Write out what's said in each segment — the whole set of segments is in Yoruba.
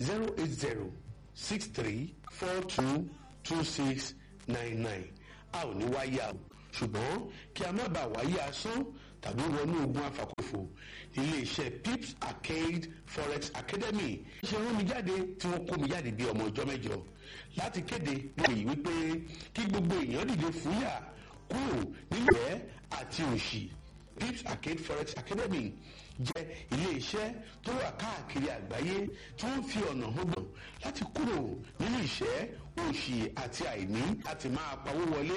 zero eight zero six three four two two six nine nine a ò ní wáyé a ṣùgbọ́n kí a má bàa wáyé asán tàbí wọnú ogun afàkófò iléeṣẹ́ pips arcade forex academy ṣe rán mi jáde tí wọ́n kó mi jáde bí ọmọ ọjọ́ mẹ́jọ láti kéde lóye wípé kí gbogbo èèyàn dìde fúyà kúrò nílẹ̀ àti òṣì pips arcade forex academy jẹ́ iléeṣẹ́ tó wà káàkiri àgbáyé tí wọ́n fi ọ̀nà hàn gbọ̀n láti kúrò nínú ìṣẹ́ òṣì àti àìní láti máa pawó wọlé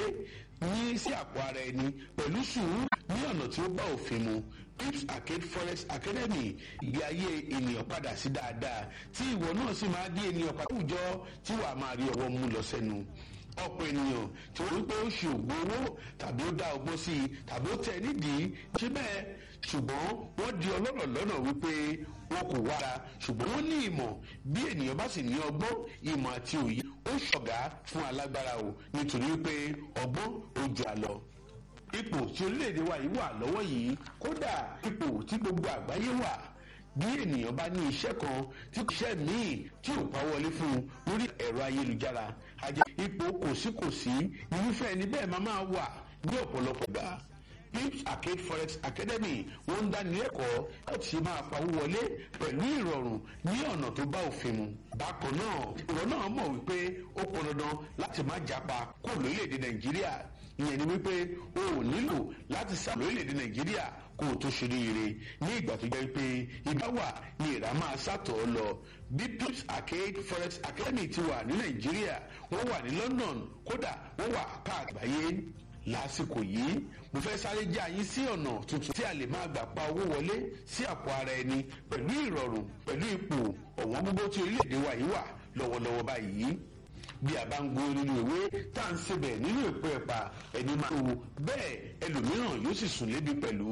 ní sí àpò ara ẹni pẹ̀lú sùúrù ní ọ̀nà tí ó bá òfin mu pips arcade forex academy ìgbé ayé ènìyàn padà sí dáadáa tí ìwọ náà sì máa dé ènìyàn padà àwùjọ tí wàá máa rí ọwọ́ mú lọ sẹ́nu ọ̀pọ̀ ènìyàn tí wọ́n wípé ó ṣe ògùn owó tàbí ó dá ọgbọ́n sí i tàbí ó tẹ̀ nídìí ṣé bẹ́ẹ̀ ṣùgbọ́n wọ́n di ọlọ́rọ̀ lọ́nà wípé wọn kò wára ṣùgbọ́n wọ́n ní ìmọ̀ bí ènìyàn bá sì ní ọgbọ́n ìmọ̀ àti òye ó ṣọ̀gá fún alágbára o nítorí wípé ọgbọ́n ó ju àlọ́ ipò tí orílẹ̀-èdè wa yìí wà lọ́wọ́ yìí kódà ipò tí gbogbo àgbáyé wà bí ènìyàn bá ní iṣẹ́ kan tí iṣẹ́ míì tí ò pa wọlé fún un lórí ẹ̀rọ ayélujára àjẹ́ ipò kòsíkòsí irúfẹ́ ẹni bẹ́ẹ̀ máa máa wà ní ọ̀pọ̀lọpọ̀ gbà pips arcade forex academy wọ́n ń dáni lẹ́kọ̀ọ́ láti ṣe máa pawó wọlé pẹ̀lú ìrọ̀rùn ní ọ̀nà tó bá òfin mu. bákan náà ìwọ náà mọ̀ wípé ó pọn dandan láti má japa kó lórílẹ̀‐èdè nàìjíríà ìyẹn ni wípé o ò nílò láti sá lórílẹ̀‐èdè nàìjíríà kó o tó ṣe ríire ní ìgbà tó jẹ́ pé ìbá wà ní ìrà máa sàtọ̀ lọ bí pips arcade forex academy ti wà ní nàìjíríà wọ́n wà ní london kódà wọ́n wà káàgbáyé lásìkò yìí mo fẹ́ sáré jẹ́ àyín sí ọ̀nà tuntun tí a lè máa gbà pa owó wọlé sí àpò ara ẹni pẹ̀lú ìrọ̀rùn pẹ̀lú ipò ọ̀wọ́n gbogbo tí orílẹ̀-èdè wa yìí wà lọ́wọ́lọ́wọ́ báyìí bí a bá ń gbó nínú ìwé tá à ń sebẹ̀ nínú ìpò ẹ̀pà ẹni máa tó bẹ́ẹ̀ ẹlòmíràn yóò sì sùn lébi pẹ̀lú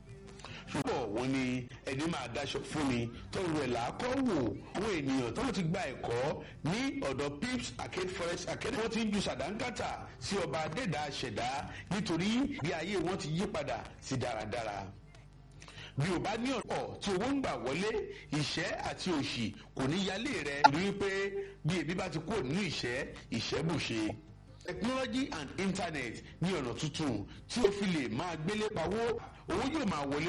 ṣùgbọ́n wọn ni ẹni máa daṣọ fún mi tọrọ ẹ̀ làákọ́ wò àwọn ènìyàn tó ti gba ẹ̀kọ́ ní ọ̀dọ̀ pips arcade forest academy wọ́n ti ń ju sàdánkátà sí ọba adẹ́dàá ṣẹ̀dá nítorí bí ayé wọn ti yí padà sí dáradára bí o bá ní ọ̀pọ̀ tí owó ń gbà wọlé ìṣẹ́ àti òṣì kò ní yálé rẹ rí i pé bí ebi bá ti kúrò nínú ìṣẹ́ ìṣẹ́ bùṣe technology and internet ní ọ̀nà tuntun tí o fi lè máa gbélé pawó owó yóò máa wọlé.